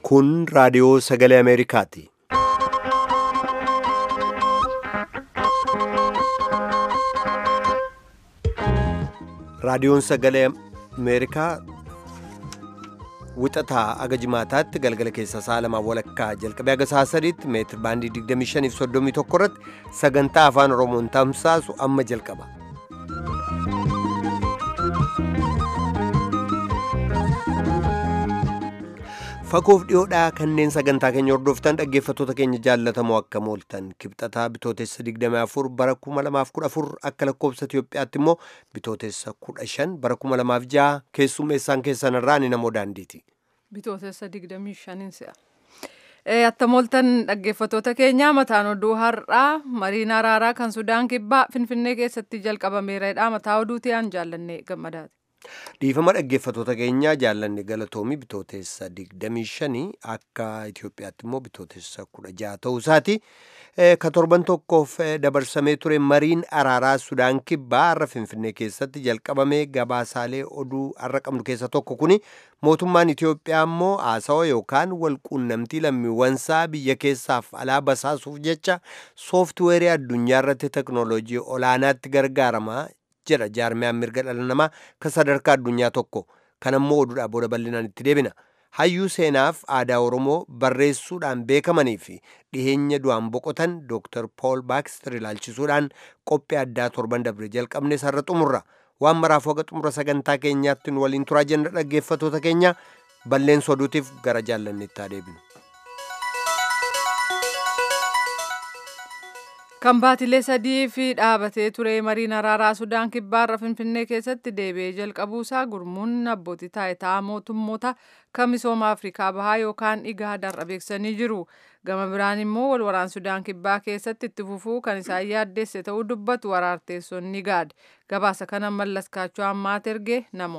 Kun raadiyoo sagalee Ameerikaati. Raadiyoon sagalee Ameerikaa wixataa aga jimaataatti galgala keessa sa'a lamaa walakkaa jalqabee aga sa'a sadiitti meetir baandii 25 fi 31 irratti sagantaa afaan Oromoon tamsaasu amma jalqaba. Fagoof dhiyoodhaa kanneen sagantaa keenya hordoftan dhaggeeffattoota keenya jaallatamoo akka mooltan kibxataa bitootessa 24 bara 2014 akka lakkoobsa Itiyoophiyaatti immoo bitootessa 15 bara 2006 keessummeessaan keessan irraa ni namoo daandiiti. Bitootessa 25 si'a. Atta mooltan dhaggeeffattoota keenya mataan oduu har'aa mariin araaraa kan Sudaan kibbaa Finfinnee keessatti jalqabameera. Mataa oduutii aan jaallanne gammadaati. Dhiifama dhaggeeffattoota keenyaa jaallanne galatoomii bitootessa 25 akka Itoophiyaatti immoo bitootessa 16 ta'uu isaati. Ka torban tokkoof dabarsamee ture mariin araaraa Sudaan kibbaa har'a Finfinnee keessatti jalqabame gabaasaalee oduu har'a qabnu keessa tokko kuni mootummaan Itoophiyaa immoo haasawaa yookaan walquunnamtii lammiiwwansaa biyya keessaaf alaa basaasuuf jecha sooftiweerii addunyaa irratti teknooloojii olaanaatti gargaaramaa jedha jaarmiyaan mirga dhala namaa kan sadarkaa addunyaa tokko kan ammoo oduudhaa booda bal'inaan itti deebina hayyuu seenaaf aadaa oromoo barreessuudhaan beekamanii fi dhiheenya du'aan boqotan dooktar pool baakster ilaalchisuudhaan qophii addaa torban dabre jalqabne sarara xumurra waan maraaf waga xumura sagantaa keenyaatti nu waliin turaa jenna dhaggeeffattoota keenya balleessa oduutiif gara jaallanneetti haa deebinu. Kan baatilee sadii fi dhaabatee ture mariin araaraa Sudaan kibbaarra Finfinnee keessatti deebi'ee jalqabuusaa gurmuun abbootii taayitaa mootummoota kan misooma Afrikaa bahaa yookaan IGAD beeksisanii jiru. Gama biraan immoo walwaraan Sudaan kibbaa keessatti itti fufuu kan isaan yaaddeesse ta'uu dubbatu waraarteessonni IGAD. Gabaasa kana mallas kaachoo ammaat erge namo.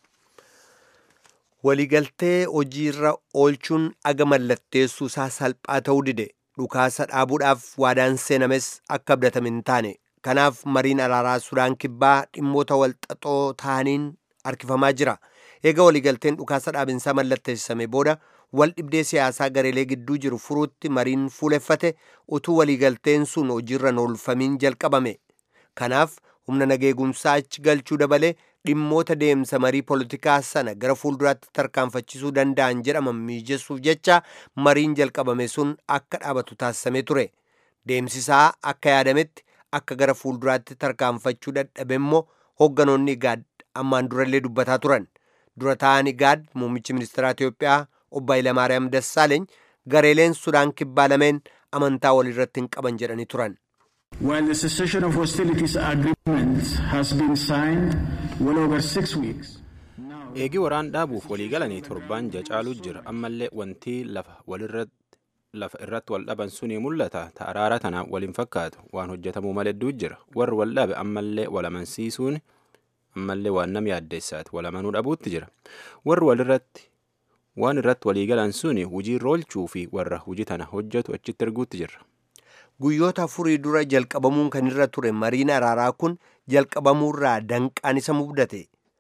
Waliigaltee hojiirra oolchuun aga mallatteessuu isaa salphaa ta'uu dide. dhukaasa dhaabuudhaaf waadaan seenames akka abdatame hin taane kanaaf mariin araaraa sudaan kibbaa dhimmoota walxaxoo ta'aniin harkifamaa jira eega waliigalteen dhukaasa dhaabinsaa mallatteessame booda wal dhibdee siyaasaa gareelee gidduu jiru furuutti mariin fuuleffate utuu waliigalteen sun hojiirra oolfamiin jalqabame kanaaf humna nageegumsaa achi galchuu dabalee dhimmoota deemsa marii poolitikaa sana gara fuulduraatti tarkaanfachisuu danda'an jedhaman mijessuuf jecha mariin jalqabame sun akka dhaabatu taasisamee ture deemsisaa akka yaadametti akka gara fuulduraatti tarkaanfachuu dadhabe immoo hoogganoonni igaad ammaan durallee dubbataa turan dura ta'an igaad muummichi ministeeraa Itoophiyaa obbo Hayilamaariyaam Dassaaleeny gareeleen Sudaan kibbaa lameen amantaa walirratti hin qaban jedhanii turan. While the cessation of hostilities agreement has been signed well over six weeks. Eegii waraan dhaabuuf walii galanii torbaan jacaaluu jira ammallee wanti lafa walirratti lafa irratti wal dhaban suni mul'ata ta araara tana waliin fakkaatu waan hojjetamuu maledduu jira warri wal dhabe ammallee wal amansiisuun ammallee waan nam yaaddeessaati wal amanuu dhabuutti jira warri walirratti waan irratti walii galan suni hujii roolchuu fi warra hujii tana hojjetu achitti erguutti jirra. guyyoota afurii dura jalqabamuun kan irra ture mariin araaraa kun jalqabamuurraa danqaan isa mudate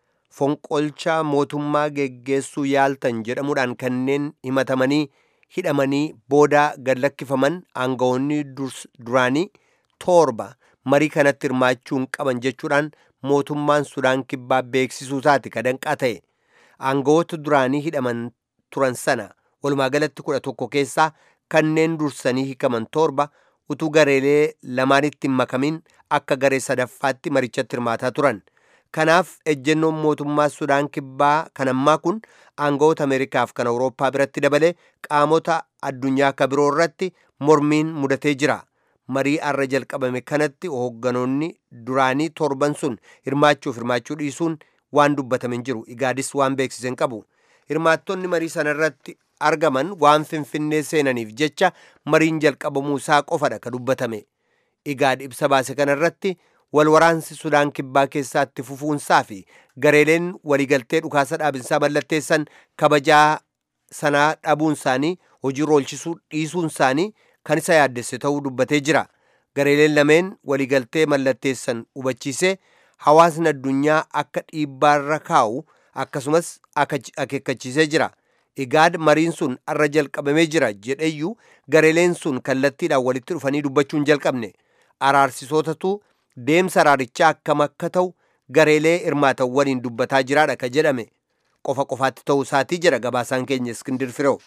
fonqolcha mootummaa geggeessuu yaaltan jedhamuudhaan kanneen himatamanii hidhamanii booda gad lakkifaman aangawoonni duraanii torba marii kanatti hirmaachuu hin qaban jechuudhaan mootummaan sudaan kibbaa beeksisuu isaati ka danqaa ta'e aangawoota duraanii hidhaman turan sana walumaa galatti kudha tokko keessaa kanneen dursanii hiikaman torba utuu gareelee lamaanitti hin makamin akka garee sadaffaatti marichatti hirmaataa turan kanaaf ejjennoon mootummaa sudaan kibbaa kan ammaa kun aangawoota ameerikaaf kan awurooppaa biratti dabalee qaamota addunyaa akka biroo irratti mormiin mudatee jira marii arra jalqabame kanatti hoogganoonni duraanii torban sun hirmaachuuf hirmaachuu dhiisuun waan dubbatame hin jiru igaadis waan beeksise hin qabu hirmaattonni marii sana irratti argaman waan finfinnee seenaniif jecha mariin jalqabamuu isaa qofadha ka dubbatame igaad ibsa baase kana irratti walwaraansi sudaan kibbaa keessatti fufuunsaa fi gareeleen waliigaltee dhukaasa dhaabinsaa mallatteessan kabajaa sanaa dhabuun isaanii hojii oolchisuu dhiisuun isaanii kan isa yaaddesse ta'uu dubbatee jira gareeleen lameen waliigaltee mallatteessan hubachiisee hawaasni addunyaa akka dhiibbaarra kaa'u akkasumas akeekkachiisee jira igaad mariin sun arra jalqabamee jira jedheyyuu gareeleen sun kallattiidhaan walitti dhufanii dubbachuu hin jalqabne araarsisootatu deemsa araarichaa akkam akka ta'u gareelee hirmaatan waliin dubbataa jiraadha ka jedhame qofa qofaatti ta'uu isaatii jira gabaasaan keenya iskindir fireew.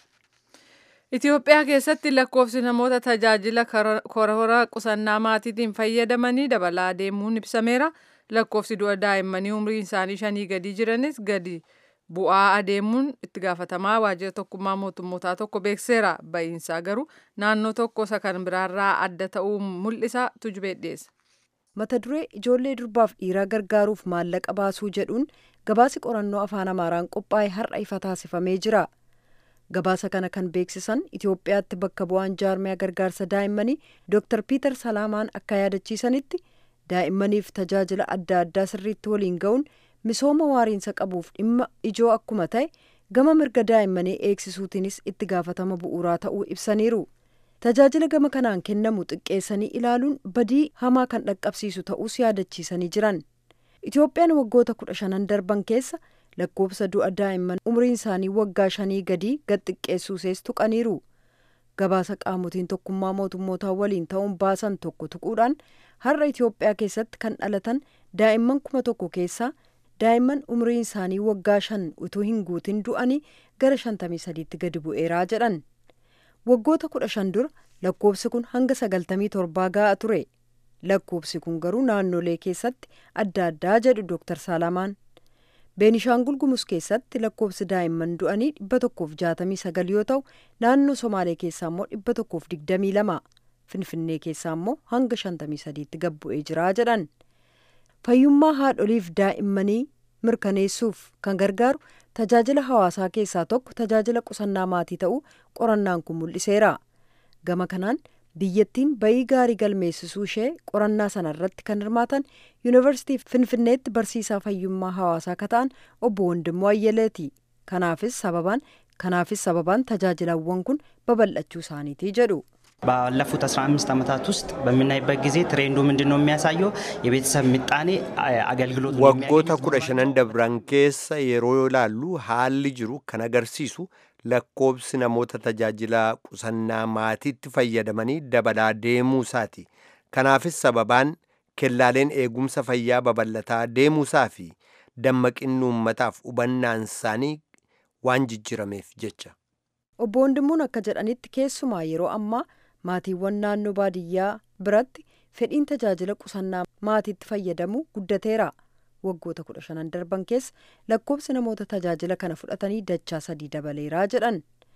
Itoophiyaa keessatti lakkoofsi namoota tajaajila korora qusannaa maatiitiin fayyadamanii dabalaa deemuun ibsameera. Lakkoofsi du'a daa'immanii umriin isaanii shanii gadi jiranis gadi bu'aa adeemuun itti gaafatamaa waajjira tokkummaa mootummootaa tokko beekseera. Ba'iinsaa garuu naannoo tokko isa kan biraarraa adda ta'uu mul'isa tujubee dhiyeessa. Mata duree ijoollee durbaaf dhiiraa gargaaruuf maallaqa baasuu jedhuun gabaasi qorannoo afaan Amaaraan qophaa'e har'a ifa taasifamee jira. Gabaasa kana kan beeksisan Itoophiyaatti bakka bu'aan jaarmiyaa gargaarsa daa'immanii Dr. Piiter Salaamaan akka yaadachiisanitti daa'immaniif tajaajila adda addaa sirriitti waliin ga'uun misooma waariinsa qabuuf dhimma ijoo akkuma ta'e gama mirga daa'immanii eegsisuutiinis itti gaafatama bu'uuraa ta'uu ibsaniiru. Tajaajila gama kanaan kennamu xiqqeessanii ilaaluun badii hamaa kan dhaqqabsiisu ta'uus yaadachiisanii jiran. Itoophiyaan waggoota kudha shanan darban keessa lakkoofsa du'a daa'imman umriin isaanii waggaa shanii gadii gad xiqqeessuusees tuqaniiru. Gabaasa qaamotiin tokkummaa mootummootaa waliin ta'uun baasan tokko tuquudhaan har'a Itoophiyaa keessatti kan dhalatan daa'imman kuma tokko keessaa daa'imman umriin isaanii waggaa shan utuu hin guutin du'anii gara shantamii sadiitti gadi bu'eeraa jedhan. Waggoota kudha shan dura lakkoofsi kun hanga sagaltamii torbaa ga'a ture. Lakkoofsi kun garuu naannolee keessatti adda addaa jedhu Dr. Saalamaan. Beenishaangul Gumus keessatti lakkoofsi daa'imman du'anii dhibba tokkoof jaatamii sagal yoo ta'u naannoo Somaalee keessaa immoo dhibba tokkoof digdamii lama Finfinnee keessaa immoo hanga shantamii sadiitti gad bu'ee jira jedhan. Fayyummaa haadholiif daa'immanii mirkaneessuuf kan gargaaru tajaajila hawaasaa keessaa tokko tajaajila qusannaa maatii ta'uu qorannaan kun mul'iseera. Gama kanaan biyyattiin bayii gaarii galmeessisuu ishee qorannaa sana irratti kan hirmaatan yuunivarsiitii finfinneetti barsiisaa fayyummaa hawaasaa akka ta'an obbo Wandimmoo Ayyaleeti. Kanaafis sababaan kanaafis sababaan tajaajilawwan kun babal'achuu isaaniiti jedhu. ባለፉት 15 ዓመታት ውስጥ በምናይበት ጊዜ ትሬንዱ ምንድን ነው የሚያሳየው? የቤተሰብ ምጣኔ አገልግሎት waggoota kudha shanan dabran keessa yeroo ilaallu haalli jiru kan agarsiisu lakkoobsi namoota tajaajila qusannaa maatiitti fayyadamanii dabalaa deemuu isaati. Kanaafis sababaan kellaaleen eegumsa fayyaa babal'ataa deemuusaa fi dammaqinni uummataaf hubannaan isaanii waan jijjirameef jecha. Obbo Wandimmuun akka jedhanitti keessumaa yeroo ammaa maatiiwwan naannoo baadiyyaa biratti fedhiin tajaajila qusannaa maatiitti fayyadamu guddateera. Waggoota kudha shanan darban keessa lakkoofsi namoota tajaajila kana fudhatanii dachaa sadii dabaleeraa jedhan.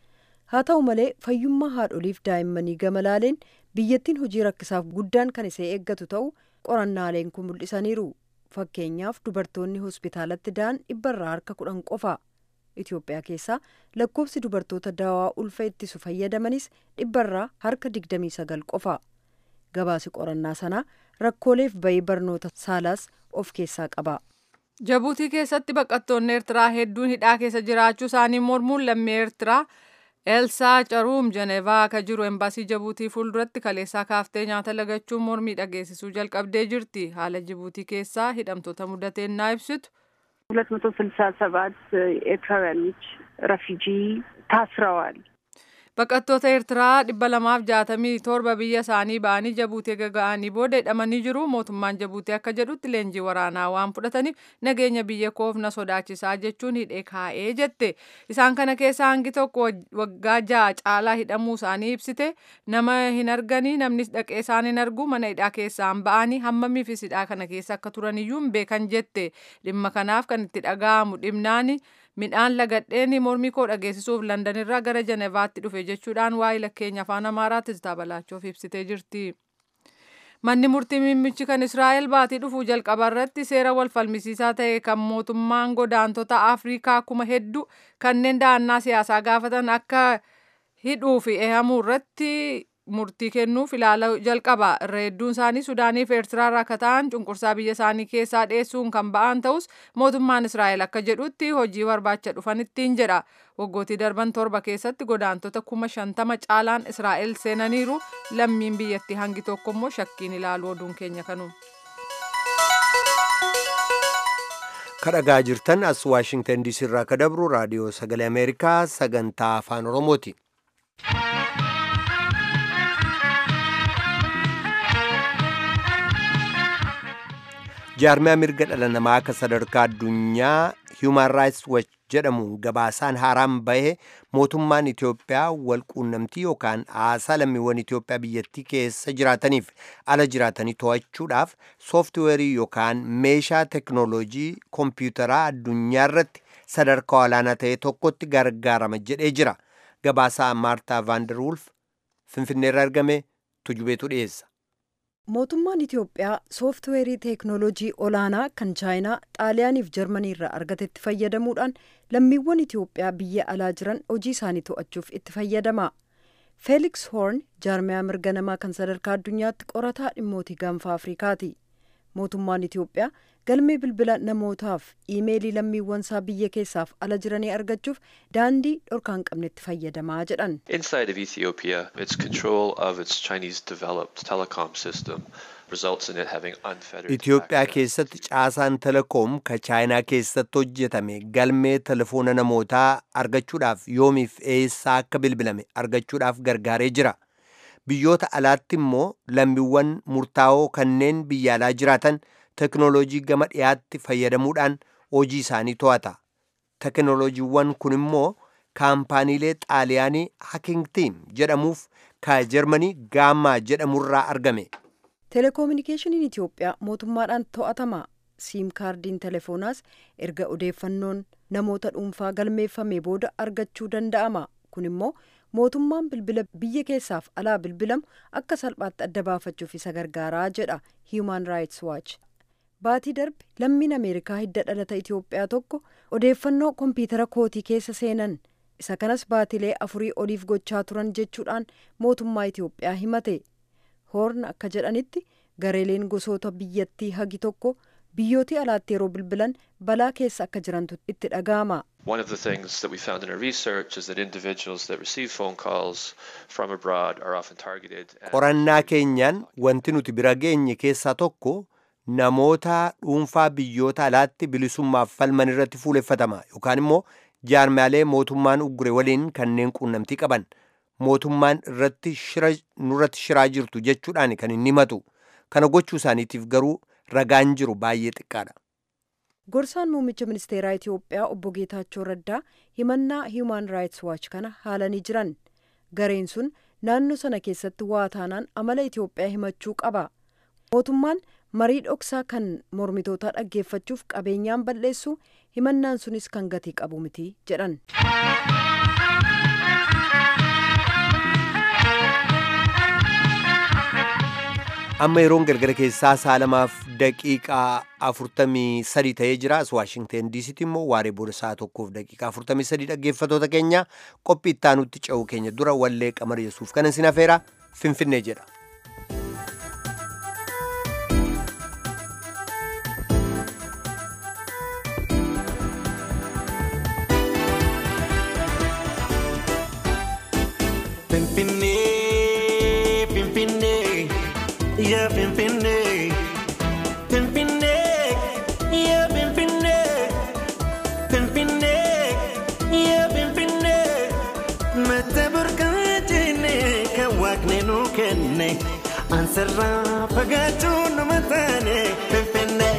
Haa ta'u malee fayyummaa haadholiif daa'immanii gama laaleen biyyattiin hojii rakkisaaf guddaan kan isee eeggatu ta'u qorannaaleen kun mul'isaniiru. Fakkeenyaaf dubartoonni hospitaalatti da'an dhibbarraa harka kudhan qofa. Itoophiyaa keessaa lakkoofsi dubartoota dawaa ulfa ittisu fayyadamanis dhibbarraa harka digdamii sagal qofa. Gabaasi qorannaa sanaa rakkooleef bayii barnoota saalaas of keessaa qaba. Jabuutii keessatti baqattoonni Eertiraa hedduun hidhaa keessa jiraachuu isaanii mormuun lammii Eertiraa Elsaa Caruum Jenevaa akka jiru embaasii Jabuutii fuulduratti kaleessaa kaaftee nyaata lagachuun mormii dhageessisuu jalqabdee jirti. Haala Jabuutii keessaa hidhamtoota mudateen naa ibsitu. ሁለት መቶ ስልሳ ሰባት ኤርትራውያኖች ረፊጂ ታስረዋል። Baqattoota Eertiraa dhibba lamaaf jaatamii torba biyya isaanii ba'anii Jabuutii gaga'anii booda hidhamanii jiru. Mootummaan Jabuutii akka jedhutti leenjii waraanaa waan fudhataniif nageenya biyya koof na sodaachisaa jechuun hidhee kaa'ee jette. Isaan kana keessaa hangi tokko waggaa ja'a caalaa hidhamuu isaanii ibsite. Nama hin arganii namnis dhaqee isaan hin argu mana hidhaa keessaan ba'anii hammamiifis hidhaa kana keessa akka turaniyyuu hin beekan jette. Dhimma kanaaf kan itti dhaga'amu dhimnaani. midhaan lagadheen mormii koo dhageessisuuf landanirraa gara jenevaatti dhufe jechuudhaan waa'ee lakkeenya afaan amaaraatti Tiztaa Balaachuuf ibsitee jirti. Manni murtii mimmichi kan Israa'el baatii dhufuu jalqaba irratti seera wal falmisiisaa ta'e kan mootummaan godaantota Afrikaa kuma hedduu kanneen da'annaa siyaasaa gaafatan akka hidhuu fi eehamuu irratti murtii kennuuf ilaala jalqaba. Irra hedduun isaanii Sudaanii fi Eertiraa irraa akka ta'an cunqursaa biyya isaanii keessaa dheessuun kan ba'an ta'us mootummaan Israa'el akka jedhutti hojii barbaacha dhufan ittiin jedha. Waggootii darban torba keessatti godaantota kuma shantama caalaan Israa'el seenaniiru lammiin biyyattii hangi tokko immoo shakkiin ilaalu oduun keenya kanuma. kadhagaa jirtan as waashingtan diisii irraa ka dabru raadiyoo sagalee ameerikaa sagantaa afaan oromooti jaarmiyaa mirga dhala namaa akka sadarkaa addunyaa human rights watch jedhamuun gabaasaan haaraan bahe mootummaan Itoophiyaa walquunnamtii yookaan haasaa lammiiwwan Itoophiyaa biyyattii keessa jiraataniif ala jiraatanii to'achuudhaaf sooftiweerii yookaan meeshaa teknooloojii koompiyuutaraa addunyaa irratti sadarkaa olaanaa ta'e tokkotti gargaarama jedhee jira. Gabaasaa Maartaa Vaanderwulf Finfinneerra argame tujubeetu dhiyeessa. mootummaan itiyoophiyaa sooftiweerii teeknooloojii olaanaa kan chaayinaa xaaliyaaniif jarmanii irraa argatetti fayyadamuudhaan lammiiwwan itiyoophiyaa biyya alaa jiran hojii isaanii to'achuuf itti fayyadama feeliks hoorn jaarmiyaa mirga namaa kan sadarkaa addunyaatti qorataa dhimmootii gaanfa afrikaati mootummaan itiyoophiyaa galmee bilbila namootaaf iimeelii lammiiwwan isaa biyya keessaaf ala jiranii argachuuf daandii dhorkaan qabnetti fayyadamaa jedhan Inside of Ethiopia, its control of its Chinese developed telecom system results in it having unfettered Itoophiyaa access keessatti to- caasaan telekoom ka chaayinaa keessatti hojjetame galmee telefoona namootaa argachuudhaaf yoomiif eessaa akka bilbilame argachuudhaaf gargaaree jira. Biyyoota alaatti immoo lammiiwwan murtaa'oo kanneen biyya alaa jiraatan teknooloojii gama dhiyaatti fayyadamuudhaan hojii isaanii to'ata. Teknooloojiiwwan kun immoo kaampaaniilee xaaliyaanii Hacking Team jedhamuuf ka Jarmanii Gaammaa jedhamurraa argame. teleekoominikeeshiniin itiyoophiyaa mootummaadhaan to'atama siim kaardiin telefoonaas erga odeeffannoon namoota dhuunfaa galmeeffamee booda argachuu danda'ama kun immoo mootummaan bilbila biyya keessaaf alaa bilbilamu akka salphaatti adda baafachuuf isa gargaaraa jedha human rights watch baatii darbe lammiin ameerikaa hidda dhalata itiyoophiyaa tokko odeeffannoo kompiitara kootii keessa seenan isa kanas baatilee afurii oliif gochaa turan jechuudhaan mootummaa itiyoophiyaa himate hoorn akka jedhanitti gareeleen gosoota biyyattii hagi tokko biyyootii alaatti yeroo bilbilan balaa keessa akka jirantu itti dhaga'ama. One of the things that we found in our research is that individuals that receive phone calls from abroad are often targeted. and- qorannaa keenyaan wanti nuti bira geenye keessaa tokko namoota dhuunfaa biyyoota alaatti bilisummaaf falman irratti fuuleffatama yookaan immoo jaarmaalee mootummaan uggure waliin kanneen quunnamtii qaban mootummaan irratti shira nurratti shiraa jirtu jechuudhaan kan inni himatu kana gochuu isaaniitiif garuu ragaan jiru baay'ee xiqqaadha. gorsaan muummicha ministeeraa itiyoophiyaa obbo geetaachoo raddaa himannaa human rights watch kana haalanii jiran gareen sun naannoo sana keessatti waa taanaan amala itiyoophiyaa himachuu qaba mootummaan marii dhoksaa kan mormitootaa dhaggeeffachuuf qabeenyaan balleessu himannaan sunis kan gatii qabu miti jedhan. amma yeroon galgala keessaa saalamaaf daqiiqaa afurtamii sadi ta'ee jira as waashingteen diisitti immoo waaree booda sa'a tokkoof daqiiqaa afurtamii sadi dhaggeeffatoota keenya qophii ittaanutti ce'uu keenya dura wallee qamar yesuuf kanan sin afeera finfinnee jedha. Pimpinee, pimpinee, yeah, pimpinee. Pimpinee, yeah, pimpinee. Pimpinee, yeah, pimpinee. Mata burqaajine kan waaqni nu kenne. Ansarraa fagaachuu nama taane. Pimpinee.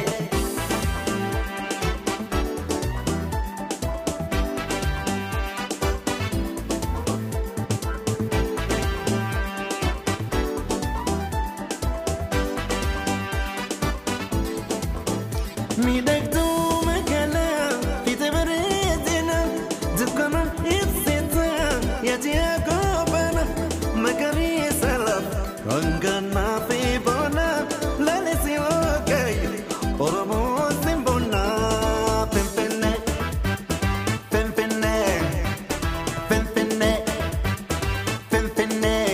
Miidhagduu magaalaa fiixee bareedina dukkana ibsita yaadii agoobana magariisa lafa ranganaa fi boona laalisi oogayyo oromoo simbona pimpinne pimpinne pimpinne pimpinne.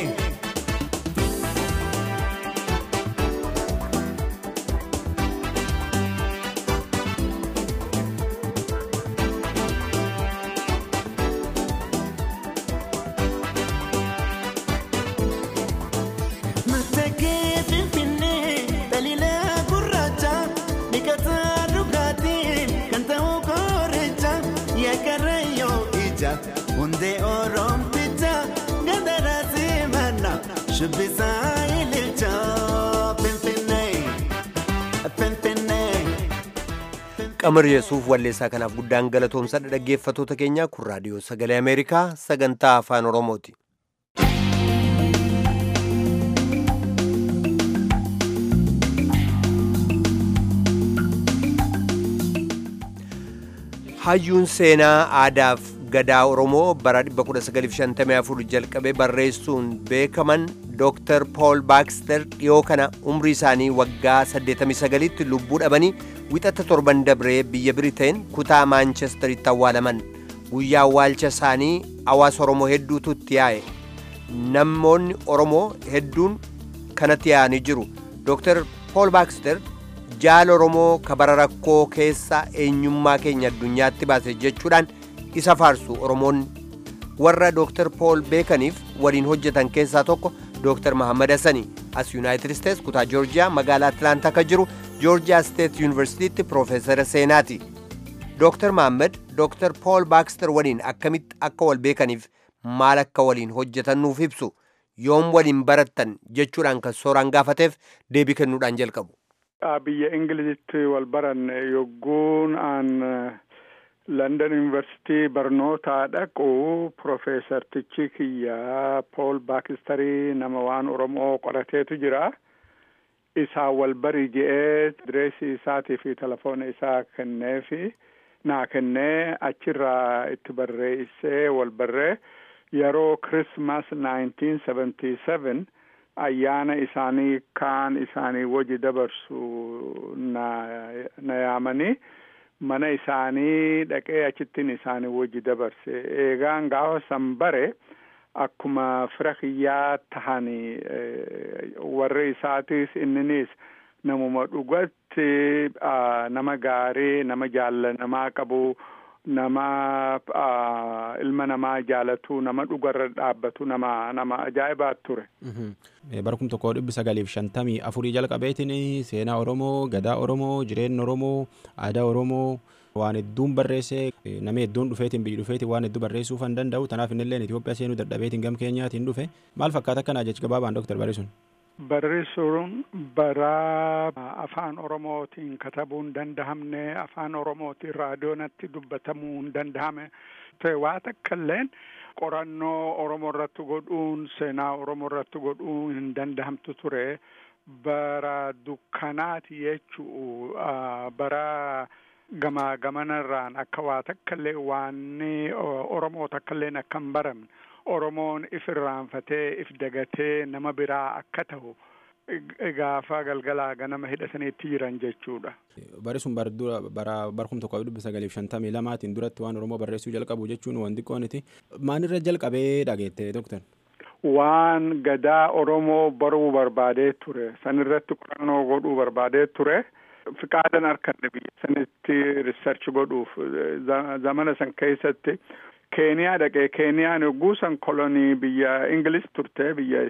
hundee oromticha gandara simanna shubbisaa ililcha finfinnee finfinnee. qamar yesuuf walleessaa kanaaf guddaan galatoomsadha dhaggeeffatoota keenya kun raadiyoo sagalee ameerikaa sagantaa afaan oromooti hayyuun seenaa aadaaf gadaa oromoo bara 1954 jalqabee barreessuun beekaman dooktar pool baakster dhiyoo kana umrii isaanii waggaa 89tti lubbuu dhabanii wixata torban dabree biyya biriteen kutaa maanchesteritti awwaalaman guyyaa awwaalcha isaanii hawaasa oromoo hedduutu itti yaa'e namoonni oromoo hedduun kanatti yaa'anii jiru dooktar pool baakster jaala oromoo kabara rakkoo keessa eenyummaa keenya addunyaatti baase jechuudhaan isa faarsu oromoonni warra dooktar pool beekaniif waliin hojjetan keessaa tokko dooktar mahammad hassani as yuunaayitid isteets kutaa joorjiyaa magaalaa atlaantaa akka jiru joorjiyaa steet yuunivarsiitiitti piroofeesara seenaati dooktar mahammad dooktar pool baakster waliin akkamitti akka wal beekaniif maal akka waliin hojjetan nuuf ibsu yoom waliin barattan jechuudhaan kan sooraan gaafateef deebii kennuudhaan jalqabu. biyya ingilizitti wal baranne yogguun aan london university barnoota dhaqu profeesartichi kiyya pool baakistarii nama waan oromoo qorateetu jira isaa wal bari je'ee direesii isaatii fi telefoona isaa kenneefi naa kennee achirraa itti barreessee wal barree yeroo krismas 1977 ayyaana isaanii kaan isaanii waji dabarsu na, na yaamanii mana isaanii dhaqee achittiin isaanii waji dabarse eegaan gaafa san bare akkuma fira kiyyaa tahanii warri isaatis inninis namuma dhugatti nama gaarii nama jaallanamaa qabu nama ilma namaa jaalatu nama dhugarra dhaabbatu nama nama ajaa'ibaa ture. bara kum tokko dhibbi sagaliif shantamii afurii jalqabeetiin seenaa oromoo gadaa oromoo jireenya oromoo aadaa oromoo waan hedduun barreessee nama hedduun dhufeetiin biyyi dhufeetiin waan hedduu barreessuu kan danda'u tanaaf innilleen Itoophiyaa seenuu dadhabeetiin gam keenyaatiin dhufe maal fakkaata akkanaa jechi gabaabaan dooktar barreessuun. Barreessuun bara afaan oromootiin katabuu hin dandahamne afaan oromootiin raadiyoonatti dubbatamuu hin dandahame ta'e waa takka illeen qorannoo oromoo irratti godhuun seenaa oromoo irratti godhuun hin dandahamtu ture bara dukkanaati jechuu bara gama gamanarraan akka waa takka illee waanni oromoo takka illeen akka hin baramne oromoon if irraanfatee if dagatee nama biraa akka ta'u gaafa galgalaa ganama hidhataniitti jiran jechuudha. Bari sun bara barkum tokko dhibba sagaliif shantamii lamaatiin duratti waan Oromoo barreessuu jalqabu jechuun waan xiqqooniti. Maalirra jalqabee dhageette doktar? Waan gadaa Oromoo baruu barbaadee ture. Sanirratti qorannoo godhuu barbaadee ture. Fiqaadan harkanne biyya sanitti riisarchi godhuuf zamana san keessatti keeniyaa dhaqee keeniyaan yogguu san kolonii biyya ingilis turte biyya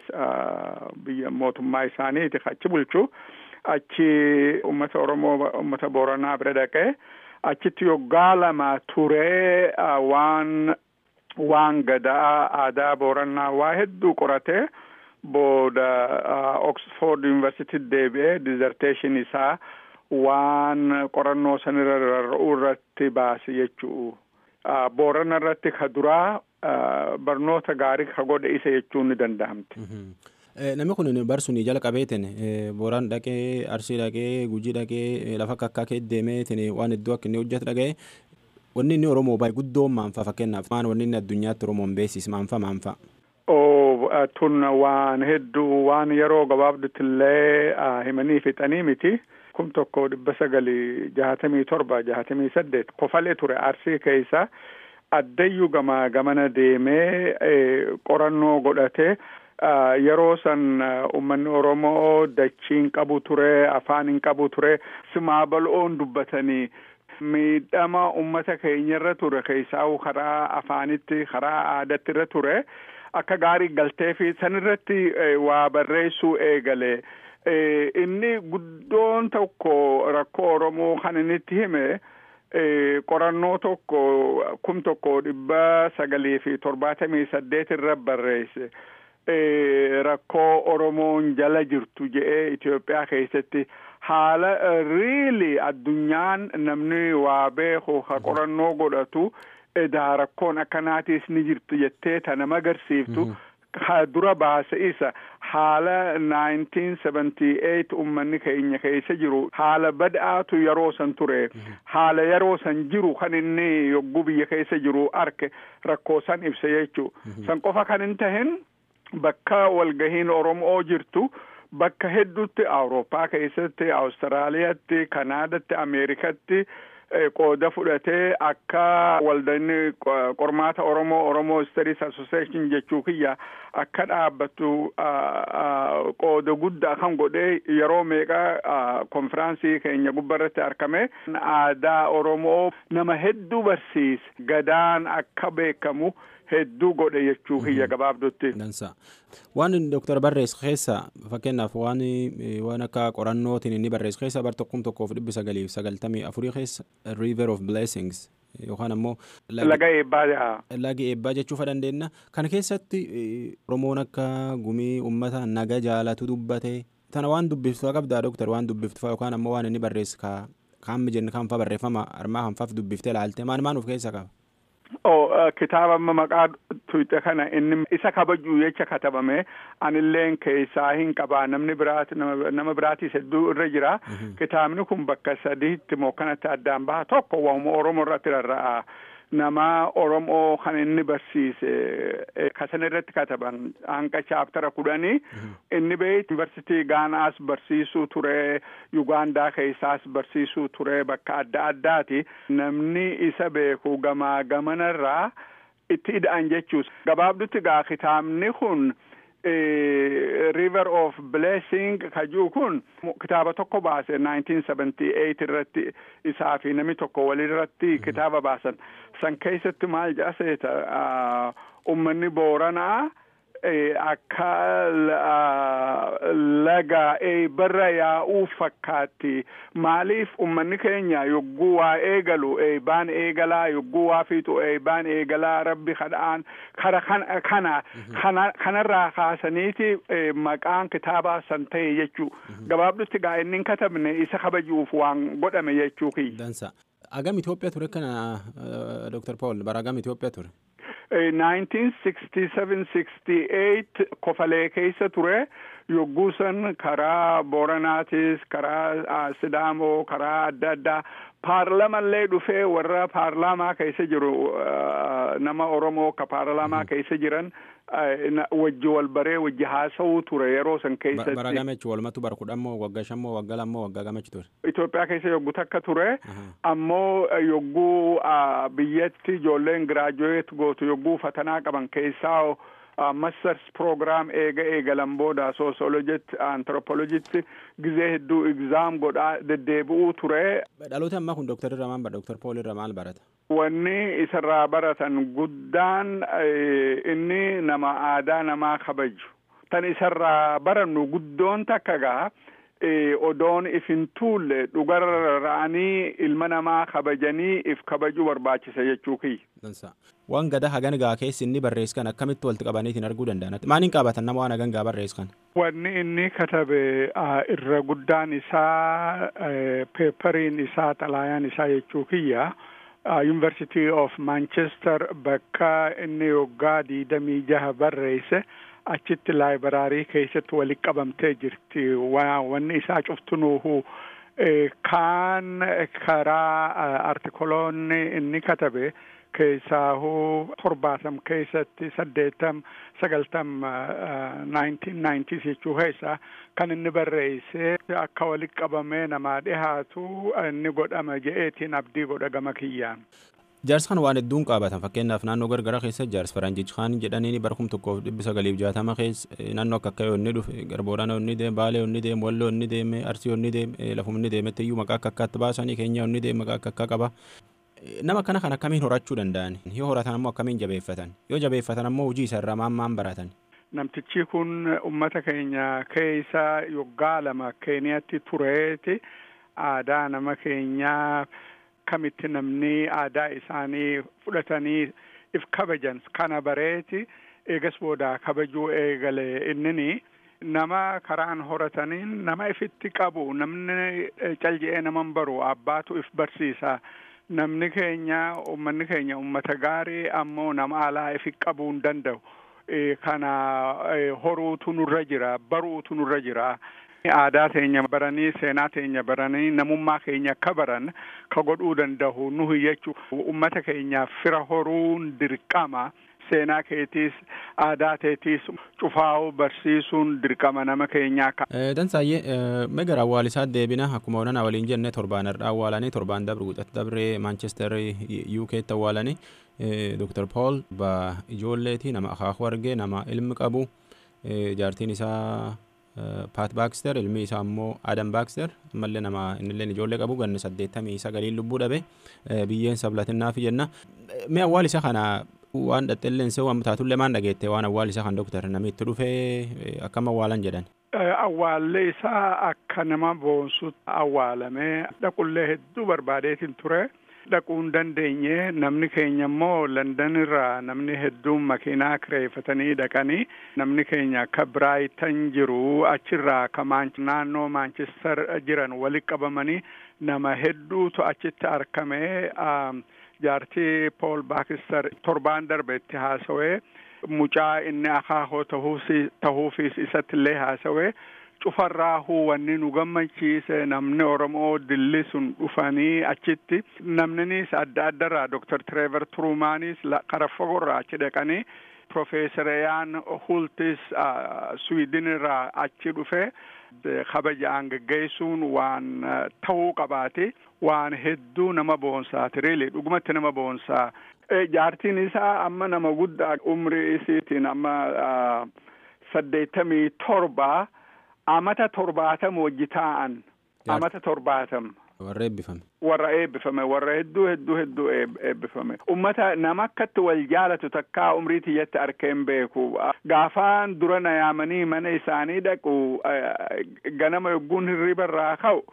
biyya mootummaa isaaniiti achi bulchu achi ummata oromoo ummata booranaa bira dhaqee achitti yoggaa lama turee waan waan gadaa aadaa booranaa waa hedduu qoratee booda oxford university deebi'ee dizerteeshin isaa waan qorannoo sanirra rarra'uu irratti baase jechuu boorana irratti ka duraa barnoota gaarii ka godhe isa jechuun ni danda'amti. Namni kun barsuun jalqabeetin booraan dhaqee arsii dhaqee gujii dhaqee lafa kakkaa kee deemeetin waan hedduu akka inni hojjetu dhaga'e wanni inni oromoo baay'ee guddoo maanfa fakkeenyaaf maan wanni inni addunyaatti oromoon beesis maanfa maanfa. Tun waan hedduu waan yeroo gabaabdutti illee himanii fixanii miti. kum tokko dhibba sagalii jahatamii torba jahatamii saddeet kofalee ture arsii keessa addayyuu gama gamana deemee qorannoo godhate yeroo san ummanni oromoo dachiin qabu ture afaan hin qabu ture simaa bal'oon dubbatanii miidhama ummata keenyarra ture keessaa'u karaa afaanitti karaa aadatti irra ture akka gaarii galtee fi sanirratti waa barreessuu eegale. inni guddoon tokko rakkoo oromoo kan inni itti hime qorannoo tokko kum tokko dhibba sagalii fi torbaatamii saddeet irra barreesse rakkoo oromoon jala jirtu je'ee Itoophiyaa keessatti haala riili addunyaan namni waa beeku ha qorannoo godhatu edaa rakkoon akkanaatiis ni jirtu jettee ta nama agarsiiftu ha dura baase isa haala 1978 ummanni keenya keessa jiru haala bad'aatu yeroo san ture haala yeroo san jiru kan inni yogguu biyya keessa jiru arke rakkoo san ibse jechuu san qofa kan hin tahin bakka walgahiin oromoo jirtu bakka hedduutti awurooppaa keessatti awustiraaliyaatti kanaadatti ameerikatti qooda fudhatee akka waldanni qormaata oromoo oromoo studies association jechuu kiyya akka dhaabbattu qooda guddaa kan godhee yeroo meeqa konfiraansii keenya gubbarratti argame aadaa oromoo nama hedduu barsiise gadaan akka beekamu hedduu godhe jechuu kiyya gabaabdutti. Waan Dooktar barreesse keessa fakkeenyaaf waan waan akka qorannootiin inni barreesse keessa bar tokkum tokkoof dhibbi sagaliif sagaltamii afurii keessa River of Blessings yookaan ammoo laga eebbaa laga eebbaa jechuufa dandeenya kana keessatti Oromoon akka gumii uummata naga jaalatu dubbate tana waan dubbiftu qabdaa Dooktar waan dubbiftu yookaan ammoo waan inni barreesse kaan mijenni kan fa barreeffama armaa kan faaf dubbiftee laalte maan maan of keessa qaba. Oh, kitaaba amma maqaa tuyxe kana inni isa kabajuu jecha katabame anilleen keessaa hin qabaa namni biraati nama biraatis hedduu irra jira kitaabni kun bakka sadiitti moo kanatti addaan baha tokko waa'uma oromoo irratti rarra'a nama oromoo kan inni barsiise kasan irratti kataban hanqa chaaftara kudhanii inni bee yuunivarsitii gaanaas barsiisuu ture yugaandaa keessaas barsiisuu ture bakka adda addaati namni isa beeku gamaa gamanarraa itti ida'an jechuus gabaabdutti gaa kitaabni kun river of blessing kajuu kun kitaaba tokko baase 1978 irratti isaa fi namni tokko walirratti kitaaba baasan san keessatti maal jedhaseeta ummanni booranaa akka laga eebarra yaa'uu fakkaatti maaliif ummanni keenya yogguu waa eegalu eebaan eegalaa yogguu waa fiixu eebaan eegalaa rabbi kadhaan kara kana kanarraa kaasaniiti maqaan kitaabaa san ta'e jechuu gabaabdutti gaa inni katabne isa kabajuuf waan godhame jechuu kiyya. Agam Itoophiyaa ture kana Dr. Paul bara agam Itoophiyaa ture? 1967-68 kofalee keessa ture yogguu san karaa booranaatis karaa sidaamoo karaa adda addaa paarlamallee dhufee warra paarlaamaa keessa jiru nama oromoo ka paarlaamaa keessa jiran wajji wal baree wajji haasa'uu ture yeroo san keessatti. Bara gamechu walumatu bara kudhammoo waggaa shammoo waggaa lammoo waggaa gamechu ture. Itoophiyaa keessa yogguu takka ture ammoo yogguu biyyatti ijoolleen giraajuweet gootu yogguu fatanaa qaban keessaa masters program eega eegalan booda soosolojitti anthropolojitti gizee hedduu egzaam godhaa deddeebi'uu ture. Dhaloota ammaa kun dooktar irra maal dooktar Pool irra maal barata? Wanni isarraa baratan guddaan inni nama aadaa namaa kabaju. Tan isarraa barannu guddoon takka gaa odoon if hin tuulle dhugarra'anii ilma namaa kabajanii if kabajuu barbaachisa jechuu kiyya. Waan gada hagan gaa keessi inni barreessu kan akkamitti walitti qabaniitiin arguu danda'an maaliin qabatan nama waan hagan gaa barreessu kan. Wanni inni katabe irra guddaan isaa peepariin isaa xalaayaan isaa jechuu kiyya. University of Manchester bakka inni waggaa diidamii jaha barreesse. achitti laayibaraarii keessatti walitti qabamtee jirti wanni isaa cuftunuuhu kaan karaa artikoloonni inni katabe keessaahu torbaatam keessatti saddeettam sagaltam naayintiin naayintiis jechuu keessa kan inni barreesse akka walitti qabamee namaa dhihaatu inni godhama je'eetiin abdii godha gama kiyyaan. Jaarsi kan waan hedduun qabatan fakkeenyaaf naannoo gargara keessa jaarsi faranjichi kaan jedhanii bara kuma tokkoof dhibba sagaliif jaatama keessa naannoo akka akka yoonni dhufe garboorana yoonni deeme baalee yoonni deeme walloo yoonni deeme arsii yoonni deeme lafum inni deemetti iyyuu maqaa akka akkaatti baasanii keenya yoonni deeme maqaa akka akka qaba. Nama kana kan akkamiin horachuu danda'an yoo horatan ammoo akkamiin jabeeffatan yoo jabeeffatan ammoo hojii isa irraa maan maan baratan. Namtichi kun uummata keenya keessa yoggaa lama Keeniyaatti tureeti aadaa nama keenyaa. akkamitti namni aadaa isaanii fudhatanii if kabajan kana bareeti eegas booda kabajuu eegale innini nama karaan horataniin nama ifitti qabu namni calji'ee naman baru abbaatu if barsiisa namni keenya ummanni keenya ummata gaarii ammoo nama alaa ifi qabuu hin danda'u kana horuutu nurra jira baruutu nurra jira aadaa teenya baranii seenaa teenya baranii namummaa keenya akka baran ka godhuu danda'u nuhi jechuu ummata keenyaaf fira horuun dirqama seenaa keetiis aadaa teetiis cufaa'uu barsiisuun dirqama nama keenyaa ka. Dansaayyee megara awwaalisaa deebina akkuma onan waliin jenne torbaan irraa awwaalanii torbaan dabre guutat dabre Manchester UK'tti awwaalanii Dr. Paul ba ijoolleeti nama akaakuu argee nama ilmi qabu jaartiin isaa Paat Baakster ilmi isaa immoo Adam Baakster ammallee nama innillee ijoollee qabu ganni saddeettamii sagaliin lubbuu dhabe biyyeen sablatinnaaf jenna. Mee awwaal isa kana waan dhaxxilleense waan taatullee maan dhageette waan awwaal isa kan doktar namitti dhufee akkam awwaalan jedhan. Awwaallee isaa akka nama boonsutti awwaalamee dhaqullee hedduu barbaadeetiin ture. dhaquu hin dandeenye namni keenya immoo London irraa namni hedduun makiinaa kireeffatanii dhaqanii namni keenya akka Biraaytan jiru achirraa ka naannoo Maanchestar jiran walitti qabamanii nama hedduutu achitti argamee jaartii Pool Baakistar torbaan darbe itti haasawee mucaa inni akaakoo tahuufis isatti illee haasawee cufarraa huwanni nu gammachiise namni Oromoo dilli sun dhufanii achitti namninis adda addarraa Dr. Trevor Turumaanis kara fagorraa achi dhaqanii Profeesar Yaan Hultis Sweden irraa achi dhufe kabajaan geggeessuun waan ta'uu qabaate waan hedduu nama boonsaati reeli dhugumatti nama boonsaa jaartiin isaa amma nama guddaa umrii isiitiin amma saddeettamii torba amata torbaatama wajji taa'an amata torbaatama. Warra eebbifame. Warra eebbifame warra hedduu hedduu hedduu eebbifame. Ummata nama akkatti wal jaalatu takkaa umrii tiyyatti arkeen beeku. Gaafaan dura na yaamanii mana isaanii dhaqu ganama yogguun hirriba irraa ka'u.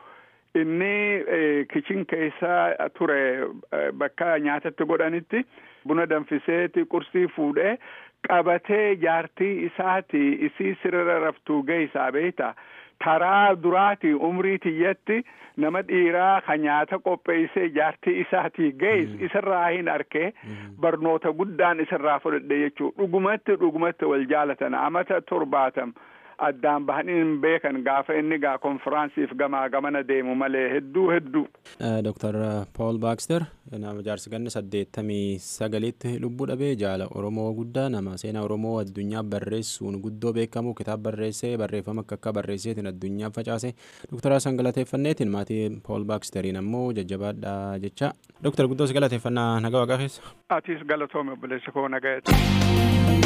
Inni kichin keessa ture bakka nyaatatti godhanitti buna danfiseeti qursii fuudhee qabatee jaartii isaati isii sirra raftuu geessaa beekta. Taraa duraati umrii tiyyatti nama dhiiraa ka nyaata qopheessee jaartii isaatii gees isarraa hin arkee barnoota guddaan isarraa fudhadhe jechuu dhugumatti dhugumatti wal jaalatan amata torbaatam addaan bahanii hin beekan gaafa inni gaa konfiraansiif gamaa gamana deemu malee hedduu hedduu. Dr. Paul Baxter nama jaarsi ganna saddeettamii sagalitti lubbuu dhabee jaala Oromoo guddaa nama seenaa Oromoo addunyaa barreessuun guddoo beekamu kitaaba barreessee barreeffama akka akka barreesseetiin addunyaa facaase Dr. Hasan galateeffanneetiin maatii Paul Baxteriin ammoo jajjabaadhaa jecha. Dr. Guddoos galateeffannaa nagaa waaqaa keessa. Atiis galatoome obboleessa koo nagayeeti.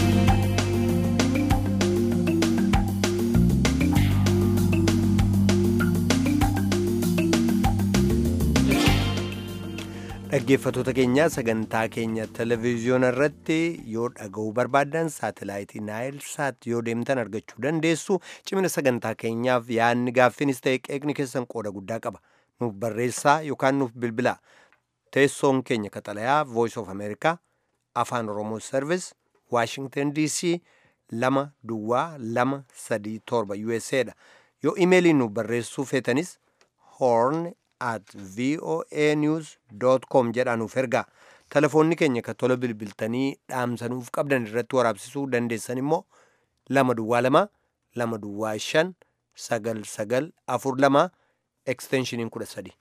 dhaggeeffatoota keenya sagantaa keenya televezyiyoona irratti yoo dhaga'uu barbaaddan saatalaayitii naayil saat yoo deemtan argachuu dandeessu cimina sagantaa keenyaaf yaadni gaaffinis ta'e qeeqni keessan qooda guddaa qaba nuuf barreessaa yookaan nuuf bilbilaa teessoon keenya kaxalayaa voice of america afaan oromoo service washington dc lama duwwaa lama sadii torba usa dha yoo imeeliin nuuf barreessuu feetanis horn at voa news com jedhaanuuf ergaa telefoonni keenya kan tola bilbiltanii dhaamsanuuf qabdan irratti waraabsisuu dandeessan immoo lama duwwaa lama lama duwwaa shan sagal sagal afur lama eksteenshiniin kudha sadi.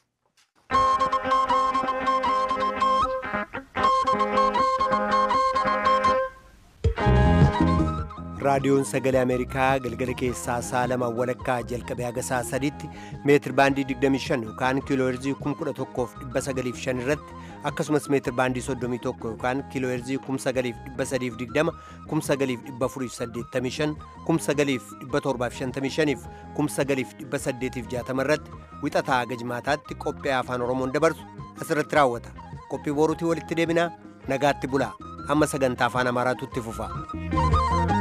raadiyoon sagalee ameerikaa galgala keessaa sa'a lama walakkaa jalqabee haga sa'a sadiitti meetir baandii 25 yookaan kiilooherzii 11,905 irratti akkasumas meetir baandii 31 yookaan kiilooherzii 9,320 9,485 9,755 fi 9,860 irratti wixataa haga jimaataatti qophii afaan oromoon dabarsu asirratti raawwata qophii boruutii walitti deebinaa nagaatti bulaa amma sagantaa afaan amaaraatu itti fufa.